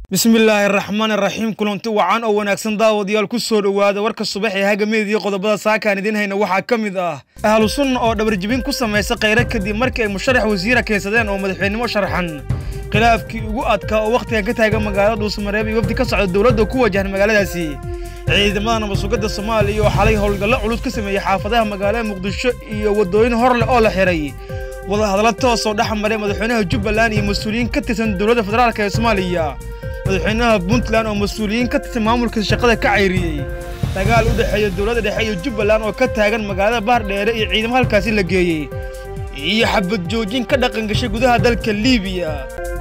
bismillaahi araxmaan iraxiim kulanti wacan oo wanaagsan daawadayaal ku soo dhowaada warka subax ee hagameediyo qodobada saakaan idiin hayna waxaa ka mid ah ahlu sunna oo dhabarjibin ku samaysa khayra kadib markii ay musharax wasiira keensadeen oo madaxweynimo sharxan khilaafkii ugu adkaa oo wakhtigan ka taagan magaalada dhuusamareeb iyo wafdi ka socda dowladda ku wajahan magaaladaasi ciidamada nabadsugadda soomaaliya oo xalay howlgallo culus ka sameeyey xaafadaha magaalada muqdisho iyo waddooyin hor leh oo la xiray wadahadallo toosoo dhex maray madaxweynaha jubbaland iyo mas-uuliyiin ka tirsan dowladda federaalk ee soomaaliya madaxweynaha puntland oo mas-uuliyiin ka tirsan maamulka shaqada ka cayriyey dagaal u dhexeeya dowladda dhexe iyo jubbaland oo ka taagan magaalada baardheere iyo ciidamo halkaasi la geeyey iyo xabad joojin ka dhaqan gashay gudaha dalka liibiya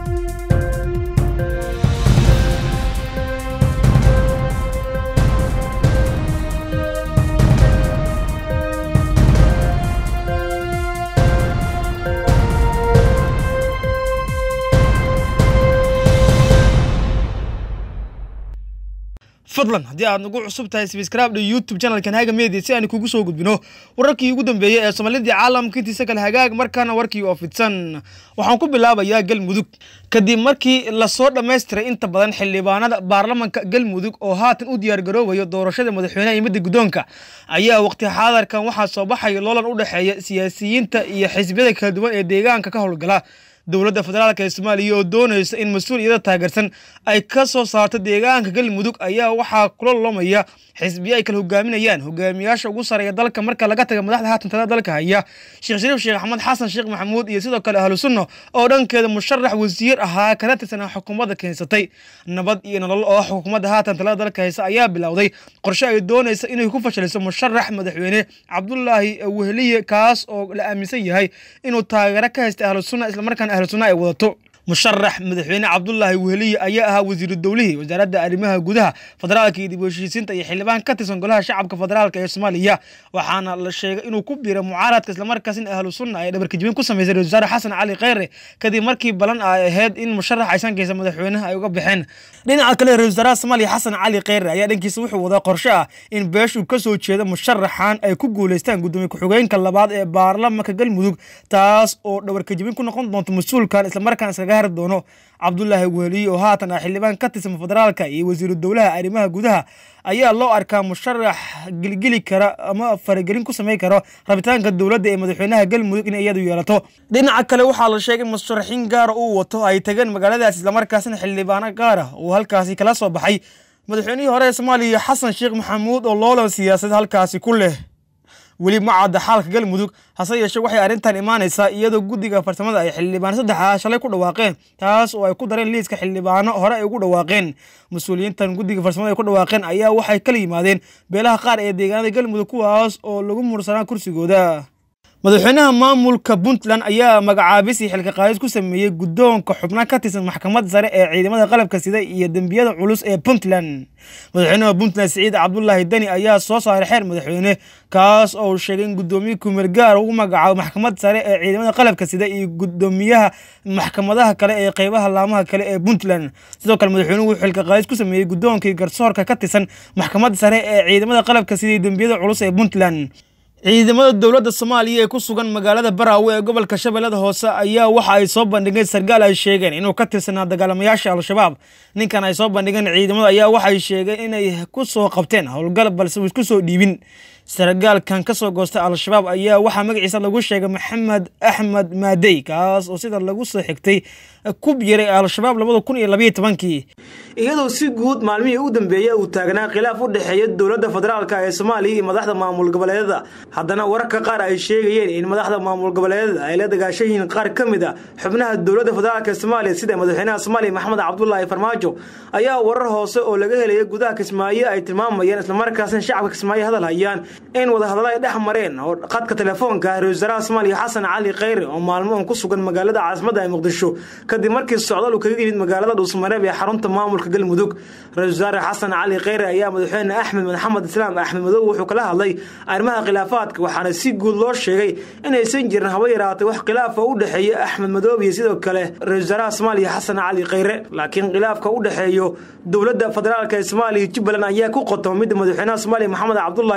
fadlan haddii aad nagu cusub tahay sbscribe youtube channelkan haga media si aan kugu soo gudbino wararkii ugu dambeeyey ee soomaalidii caalamka intiisa kale hagaag markaana warkii oo fidsan waxaan ku bilaabayaa galmudug kadib markii lasoo dhammaystiray inta badan xildhibaanada baarlamanka galmudug oo haatan u diyaargaroobayo doorashada madaxweyneha iyo midda guddoonka ayaa waqti xaadarkan waxaa soo baxaya loolan u dhexeeya siyaasiyiinta iyo xisbiyada kala duwan ee deegaanka ka howlgala dowladda federaalk ee soomaaliya oo doonaysa in mas-uuliyada taageersan ay ka soo saarto deegaanka galmudug ayaa waxaa kula lomaya xisbiyo ay kala hogaaminayaan hogaamiyaasha ugu sareeya dalka marka laga taga madaxda haatan talada dalka haya sheekh shariif sheekh axmed xasan sheekh maxamuud iyo sidoo kale ahlu sunna oo dhankeeda musharax wasiir ahaa kana tirsanaa xukuumadda keensatay nabad iyo nolol oo xukuumadda haatan talada dalka haysa ayaa bilowday qorshe ay doonaysa inay ku fashaliso musharax madaxweyne cabdulaahi weheliye kaas oo la aaminsan yahay inuu taageero ka haystay ahlu sunna islamarkaana ahlu sunna ay wadato musharax madaxweyne cabdulaahi weheliye ayaa ahaa wasiiru dowlihii wasaaradda arrimaha gudaha federaalka iyo dib u heshiisiinta iyo xildhibaan ka tirsan golaha shacabka federaalka ee soomaaliya waxaana la sheegay inuu ku biiray mucaaradka islamarkaasina ahlu sunna ay dhabarkajibin ku samaysay ra-isul wasaare xasan cali kheyre kadib markii balan ay ahayd in musharax aysan geysa madaxweynaha ay uga baxeen dhinaca kale ra-isul wasaaraha soomaaliya xasan cali kheyre ayaa dhankiisa wuxuu wadaa qorshe ah in beeshuu ka soo jeeda musharaxan ay ku guuleystaan gudoomiye ku-xigeenka labaad ee baarlamanka galmudug taas oo dhabarkajibin ku noqon doonto mas-uulkan islamarkaan iskaga hari doono cabdulaahi weheliye oo haatan ah xildhibaan ka tirsan federaalka iyo wasiiru dowlaha arrimaha gudaha ayaa loo arkaa musharax gelgeli kara ama faragelin ku samey karo rabitaanka dowladda ee madaxweynaha galmudug inay iyadu yeelato dhinaca kale waxaa la sheegay in musharaxiin gaara uu wato ay tageen magaaladaas islamarkaasina xildhibaano gaara uu halkaasi kala soo baxay madaxweynihii hore ee soomaaliya xasan sheekh maxamuud oo loolan siyaasad halkaasi ku leh weli ma cadda xaalka galmudug hase yeeshee waxay arrintan imaanaysaa iyadoo guddiga farsamada ay xildhibaano saddexa shalay ku dhawaaqeen taas oo ay ku dareen liiska xildhibaano hore ay ugu dhawaaqeen mas-uuliyiintan guddiga farsamada ay ku dhawaaqeen ayaa waxay kala yimaadeen beelaha qaar ee deegaanada galmudug kuwaas oo lagu mursanaa kursigooda madaxweynaha maamulka puntland ayaa magacaabisii xilka qaadis ku sameeyey guddoonka xubna ka tirsan maxkamadda sare ee ciidamada qalabka sida iyo dembiyada culus ee puntland madaxweynaha puntland siciid cabdulaahi deni ayaa soo saaray xeer madaxweyne kaas oo sheegay in guddoomiye kumeel gaar ugu magacaabo maxkamadda sare ee ciidamada qalabka sida iyo guddoomiyaha maxkamadaha kale ee qeybaha laamaha kale ee puntland sidoo kale madaxweynuhu wuxuu xilka qaadis ku sameeyey guddoonkii garsoorka ka tirsan maxkamadda sare ee ciidamada qalabka sida iyo dembiyada culus ee puntland ciidamada dowladda soomaaliya ee ku sugan magaalada baraawe ee gobolka shabeellada hoose ayaa waxa ay soo bandhigeen sargaal ay sheegeen inuu ka tirsanaa dagaalamayaasha al-shabaab ninkan ay soo bandhigeen ciidamada ayaa waxay sheegeen inay ku soo qabteen howlgal balse uu isku soo dhiibin sargaalkan ka soo goostay al-shabaab ayaa waxaa magaciisa lagu sheegay maxamed axmed maadey kaas oo sida lagu soo xigtay ku biiray al-shabaab labada kun iyo labayo tobankii iyadoo si guud maalmihii u dambeeyey uu taagnaa khilaaf u dhexeeya dowladda federaalk ee soomaaliya iyo madaxda maamul goboleedada haddana wararka qaar ay sheegayeen in madaxda maamul goboleedada ay la dagaashan yihiin qaar ka mid a xubnaha dowladda federaalk ee soomaaliya sida madaxweynaha soomaaliya maxamed cabdulaahi farmaajo ayaa warar hoose oo laga helaya gudaha kismaayo ay tilmaamayeen islamarkaasna shacabka kismaayo hadal hayaan in wadahadallo ay dhex mareen oo qadka telefoonka ra-isul wasaaraha soomaaliya xasan cali kheyre oo maalmo on ku sugan magaalada caasimadda ee muqdisho kadib markii socdaal uu kaga yimid magaalada dhuusmareeb ee xarunta maamulka galmudug ra-isul wasaare xasan cali kheyre ayaa madaxweyne axmed maxamed islaam axmed madow wuxuu kala hadlay arrimaha khilaafaadka waxaana si guud loo sheegay inaysan jirin haba yaraatay wax khilaafa u dhexeeya axmed madoob iyo sidoo kale ra-isul wasaaraha soomaaliya xasan cali kheyre laakiin khilaafka u dhexeeyo dowladda federaalk ee soomaaliya jubbaland ayaa ku qotoma midda madaxweynaha soomaaliya maxamed cabdulaahi farmaajo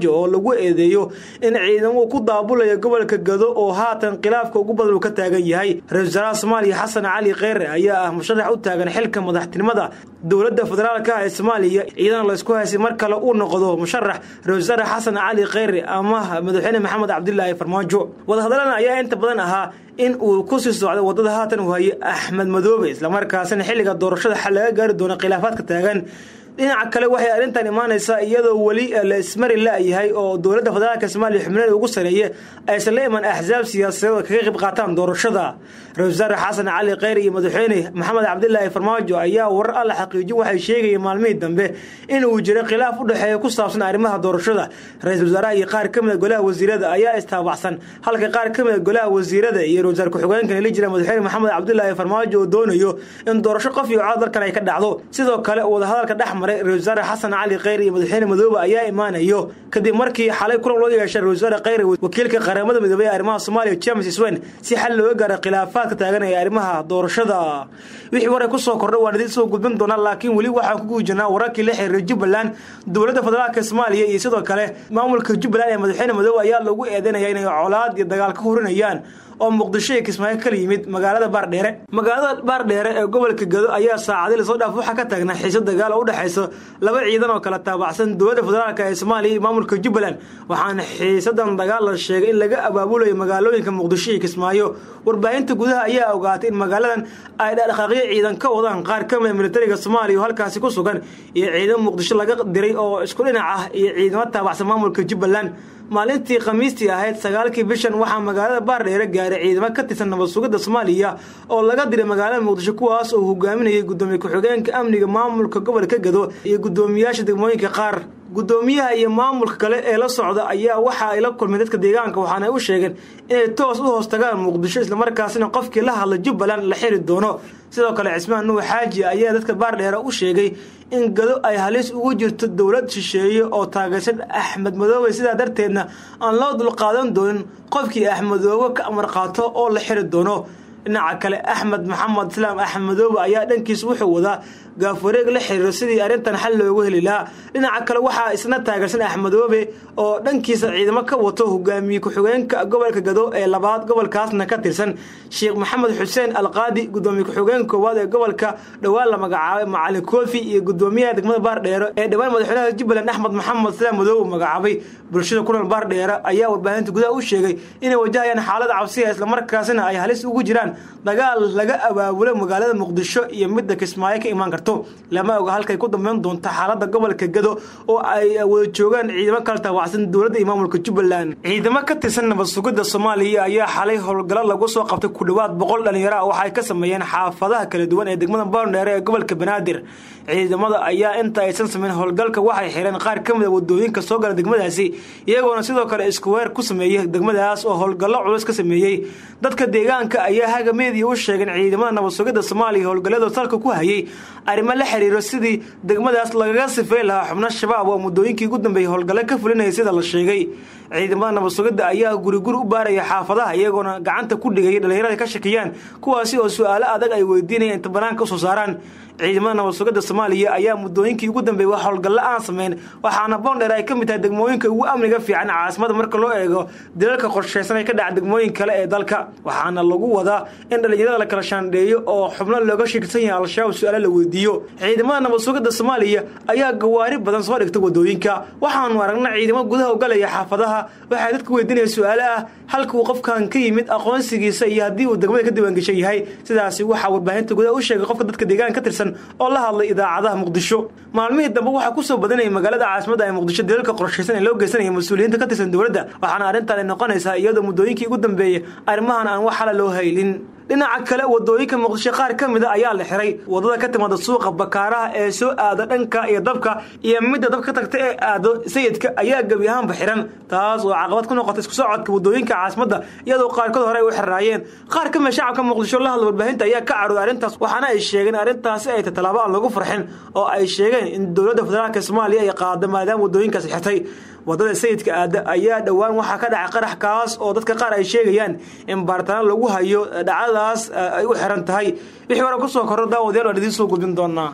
farmaajo oo lagu eedeeyo in ciidamuu ku daabulaya gobolka gado oo haatan khilaafka ugu badan uu ka taagan yahay ra-isul wasaaraha soomaaliya xasan cali kheyre ayaa ah musharax u taagan xilka madaxtinimada dowladda federaalka ah ee soomaaliya iyadana laysku haysay mar kale uu noqdo musharax ra-isul wasaare xasan cali kheyre ama madaxweyne maxamed cabdilaahi farmaajo wadahadalana ayaa inta badan ahaa in uu ku sii socdo wadada haatan uu hayay axmed madoobe islamarkaasina xilliga doorashada xal laga gaari doono khilaafaadka taagan dhinaca kale waxay arrintan imaanaysaa iyadoo weli la ismari la-yahay oo dowladda federaalka soomaaliya xubnaheeda ugu sareeye aysan la iman axsaab siyaasadeed oo kaga qayb qaataan doorashada ra-isul wasaare xasan cali kheyr iyo madaxweyne maxamed cabdilaahi farmaajo ayaa warar alla xaqiijin waxay sheegayeen maalmihii dambe inuu jiro khilaaf u dhexeeya ku saabsan arrimaha doorashada ra-iisul wasaaraha iyo qaar ka mida golaha wasiirada ayaa istaabacsan halka qaar ka mida golaha wasiirada iyo ra-isul wasaar ku-xigeenkan la jira madaxweyne maxamed cabdilaahi farmaajo oo doonayo in doorasho qof iyo cod dalkan ay ka dhacdo sidoo kale wadahadalka dhex ra-isul wasaare xasan cali kheyr iyo madaxweyne madoobe ayaa imaanayo kadib markii xalay kulan loo yeeshay ra-isul wasaare kheyr wakiilka qaramada midoobey ee arrimaha soomaaliya james swen si xal looga gaaro khilaafaadka taagan ee arrimaha doorashada wixii waray kusoo kordha waan idiin soo gudbin doonaa laakiin weli waxaan ku guujirnaa wararkii la xiriiray jubbaland dowladda federaalka soomaaliya iyo sidoo kale maamulka jubbaland ee madaxweyne madoobe ayaa lagu eedeynaya inay colaad iyo dagaal ka horinayaan oo muqdisho iyo kismaayo kala yimid magaalada baardheere magaalada baardheere ee gobolka gado ayaa saacadii lasoo dhaaf waxaa ka taagnaa xiiso dagaal oo u dhexayso laba ciidan oo kala taabacsan dowladda federaalk ee soomaaliya iyo maamulka jubbaland waxaana xiisadan dagaal la sheegay in laga abaabulayo magaalooyinka muqdisho iyo kismaayo warbaahinta gudaha ayaa ogaatay in magaaladan ay dhaqdhaqaaqyo ciidan ka wadaan qaar ka mida militariga soomaaliya oo halkaasi ku sugan iyo ciidan muqdisho laga diray oo isku dhinac ah iyo ciidamo taabacsan maamulka jubbaland maalintii khamiistii ahayd sagaalkii bishan waxaa magaalada baardheere gaaray ciidamo ka tirsan nabad sugidda soomaaliya oo laga diray magaalada muqdisho kuwaas oo hogaaminayay gudoomiye ku-xigeenka amniga maamulka gobolka gado iyo gudoomiyaasha degmooyinka qaar gudoomiyaha iyo maamulka kale ee la socda ayaa waxa ay la kulmeen dadka deegaanka waxaana ay u sheegeen inay toos u hoos tagaan muqdisho islamarkaasina qofkii la hadla jubbaland la xiri doono sidoo kale cismaan nuux xaaji ayaa dadka baardheere u sheegay in gado ay halis ugu jirto dowlad shisheeye oo taageersan axmed madoobe sidaa darteedna aan loo dulqaadan doonin qofkii axmedoobe ka amar qaato oo la xiri doono dhinaca kale axmed maxamed islaam axmed madoobe ayaa dhankiisa wuxuu wadaa gaafareeg la xiriiro sidii arrintan xal loogu heli lahaa dhinaca kale waxaa isna taageersan axmedoobe oo dhankiisa ciidamo ka wato hogaamiye ku-xigeenka gobolka gado ee labaad gobolkaasna ka tirsan sheekh maxamed xuseen alqaadi gudoomiye ku-xigeen koowaad ee gobolka dhowaan la magacaabay macalin koofi iyo gudoomiyaha degmada baardheere ee dhowaan madaxweynaha jubbaland axmed maxamed islaam madoobe magacaabay bulshada kulan baardheere ayaa warbaahinta gudaha u sheegay inay wajahayaan xaalada cabsiya islamarkaasina ay halis ugu jiraan dagaal laga abaabulo magaalada muqdisho iyo midda kismaayo ka imaan karto lama oga halkay ku dambeyn doonto xaalada gobolka gado oo ay wada joogaan ciidamo kala taawacsan dowladda iyo maamulka jubbaland ciidamo ka tirsan nabad sugidda soomaaliya ayaa xalay howlgalo lagu soo qabtay ku dhowaad boqol dhalinyaro ah waxay ka sameeyeen xaafadaha kala duwan ee degmada boondheere ee gobolka banaadir ciidamada ayaa inta aysan sameyn howlgalka waxay xireen qaar ka mida wadooyinka soo gala degmadaasi iyagoona sidoo kale isku weer ku sameeyey degmadaas oo howlgallo culus ka sameeyey dadka deegaanka ayaa haga meediya u sheegeen ciidamada nabad sugidda soomaaliya howlgalladoo salka ku hayay arrimo la xiriiro sidii degmadaas lagaga sifeyn lahaa xubno shabaab oo muddooyinkii ugu dambeeyey howlgalle ka fulinaya sida la sheegay ciidamada nabad sugidda ayaa guri guri u baaraya xaafadaha iyagoona gacanta ku dhigaya dhalinyarada ka shakiyaan kuwaasi oo su-aalo adag ay weydiinayaan inta banaanka usoo saaraan ciidamada nabad sugidda soomaaliya ayaa muddooyinkii ugu dambeeyey wax howlgallo aan sameyn waxaana boondheer ay ka mid tahay degmooyinka ugu amniga fiican caasimada marka loo eego dilalka qorshaysan ay ka dhaca degmooyin kale ee dalka waxaana lagu wadaa in dhalinyarada la kala shaandheeyo oo xubno looga sheegsan yahay al-shabaab su-aalo la weydiiyo ciidamada nabad sugidda soomaaliya ayaa gawaari badan soo dhigta wadooyinka waxaanu aragna ciidamo gudaha ugalaya xaafadaha waxay dadka weydiinaya su-aalo ah halka uu qofkan ka yimid aqoonsigiisa iyo haddii uu degmada ka diiwaangeshan yahay sidaasi waxaa warbaahinta gudaha u sheegay qofka dadka deegaanka ka tirsan oo la hadlay idaacadaha muqdisho maalmihii dambe waxaa kusoo badanayay magaalada caasimadda ee muqdisho dilalka qorshaysan ee loo geysanaya mas-uuliyiinta ka tirsan dowladda waxaana arrintan ay noqonaysaa iyadoo muddooyinkii ugu dambeeyey arrimahan aan wax xala loo haylin dhinaca kale wadooyinka muqdisho qaar ka mida ayaa la xiray wadada ka timaada suuqa bakaaraha ee soo aada dhanka iyo dabka iyo midda dabka ka tagta ee aado sayidka ayaa gebi ahaanba xiran taas oo caqabad ku noqotay isku socodka wadooyinka caasimadda iyadoo qaarkood hore ay u xiraayeen qaar ka mida shacabka muqdisho la hadla warbaahinta ayaa ka carooday arrintaas waxaana ay sheegeen arrintaasi ay tallaabo aan lagu farxin oo ay sheegeen in dowladda federaalka soomaaliya ay qaada maadaama wadooyinkaasi xirtay wadada sayidka aada ayaa dhowaan waxaa ka dhacay qarax kaas oo dadka qaar ay sheegayaan in baaritaano lagu hayo dhacdadaas ay u xiran tahay wixii hore kusoo korro daawadayaal waan idiin soo gudbin doonaa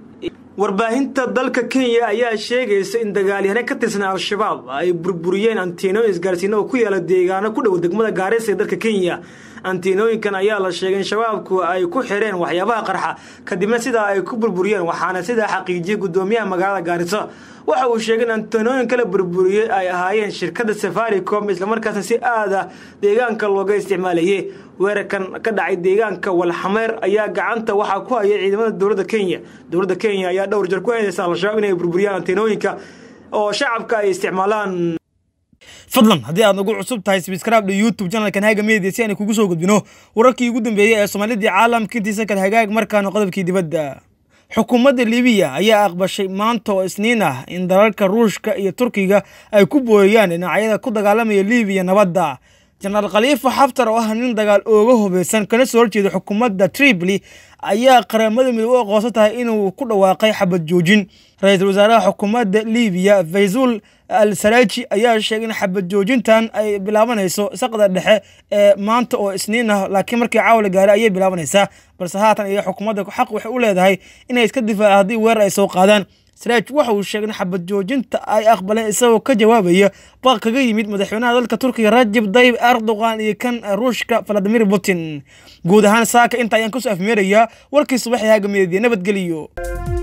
warbaahinta dalka kenya ayaa sheegaysa in dagaalyahane ka tirsan al-shabaab ay burburiyeen antiinooyin isgaarsiino oo ku yaala deegaano ku dhow degmada gaarisa ee dalka kenya antiinooyinkan ayaa la sheegay in shabaabku ay ku xireen waxyaabaha qarxa kadibna sidaa ay ku burburiyeen waxaana sidaa xaqiijiyey gudoomiyaha magaalada gaarisa waxa uu sheegay in antiinooyin kala burburiyey ay ahaayeen shirkada safaricom islamarkaasna si aada deegaanka looga isticmaalayay weerarkan ka dhacay deegaanka walxameer ayaa gacanta waxaa ku hayay ciidamada dowladda kenya dowladda kenya ayaa dhowr jeer ku heynaysa al-shabaab inay burburiyaan antiinooyinka oo shacabka ay isticmaalaan fadlan haddii aad nagu cusub tahay sbscribe youtube channelkan haga media si aan kugu soo gudbino wararkii ugu dambeeyey ee soomaalidii caalamka intiisa kale hagaag markaana qodobkii dibadda xukuumadda libiya ayaa aqbashay maanta oo isniin ah in dalalka ruushka iyo turkiga ay ku booyayaan dhinacyada ku dagaalamaya libiya nabadda jenaraal khaliifa xaftar oo ah nin dagaal ooga hubeysan kana soo horjeeda xukuumadda tripoli ayaa qaramada midoobe u aqoonsan tahay inuu ku dhawaaqay xabad joojin ra-iisul wasaaraha xukuumadda libiya faysul al saraaji ayaa sheegay in xabad joojintan ay bilaabanayso saqda dhexe ee maanta oo isniin ah laakiin markii caawa la gaaray ayay bilaabanaysaa balse haatan iyo xukuumadda xaq waxay u leedahay inay iska difaaca haddii weerar ay soo qaadaan saraaj waxa uu sheegay in xabad joojinta ay aqbaleen isagoo ka jawaabaya baaq kaga yimid madaxweynaha dalka turkiga rajib dayib erdogan iyo kan ruushka valadimir putin guud ahaan saaka inta ayaan kusoo afmeerayaa warkii subaxii haaga meediya nabadgeliyo